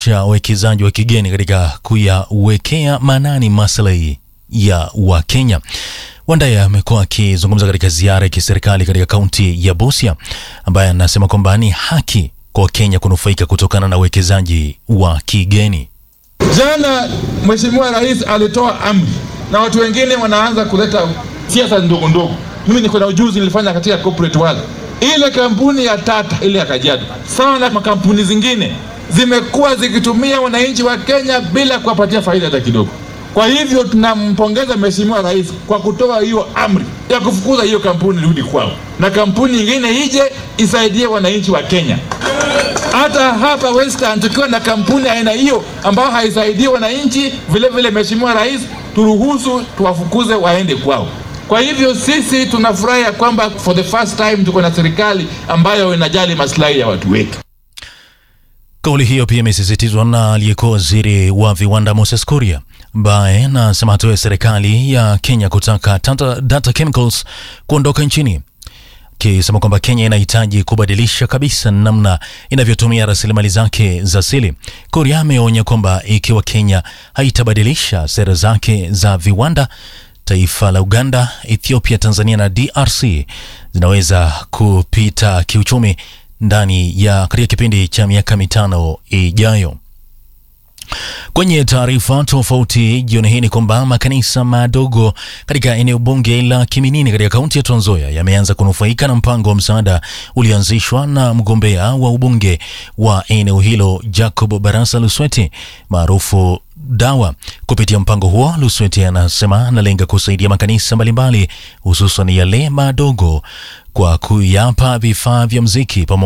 cha wawekezaji wa kigeni katika kuyawekea maanani maslahi ya Wakenya. Wandaya amekuwa akizungumza katika ziara ya kiserikali katika kaunti ya Busia, ambaye anasema kwamba ni haki kwa Wakenya kunufaika kutokana na uwekezaji wa kigeni. Jana Mheshimiwa Rais alitoa amri na watu wengine wanaanza kuleta siasa ndogo ndogo. Mimi niko na ujuzi, nilifanya katika corporate world. Ile kampuni ya Tata ile ya Kajiado sawa na makampuni zingine zimekuwa zikitumia wananchi wa Kenya bila kuwapatia faida hata kidogo. Kwa hivyo tunampongeza Mheshimiwa Rais kwa kutoa hiyo amri ya kufukuza hiyo kampuni rudi kwao, na kampuni nyingine ije isaidie wananchi wa Kenya. Hata hapa Western tukiwa na kampuni aina hiyo ambayo haisaidii wananchi, vile vile Mheshimiwa Rais turuhusu tuwafukuze waende kwao. Kwa hivyo sisi tunafurahi ya kwamba for the first time tuko na serikali ambayo inajali maslahi ya watu wetu. Kauli hiyo pia imesisitizwa na aliyekuwa waziri wa viwanda Moses Kuria ambaye anasema hatua ya serikali ya Kenya kutaka Tata Data Chemicals kuondoka nchini, akisema kwamba Kenya inahitaji kubadilisha kabisa namna inavyotumia rasilimali zake za asili. Kuria ameonya kwamba ikiwa Kenya haitabadilisha sera zake za viwanda taifa la Uganda, Ethiopia, Tanzania na DRC zinaweza kupita kiuchumi ndani ya katika kipindi cha miaka mitano ijayo. Kwenye taarifa tofauti jioni hii ni kwamba makanisa madogo katika eneo bunge la Kiminini katika kaunti ya Trans Nzoia yameanza kunufaika na mpango wa msaada ulioanzishwa na mgombea wa ubunge wa eneo hilo Jacob Barasa Lusweti maarufu Dawa. Kupitia mpango huo, Lusweti anasema analenga kusaidia makanisa mbalimbali hususan yale madogo kwa kuyapa vifaa vya mziki pamoja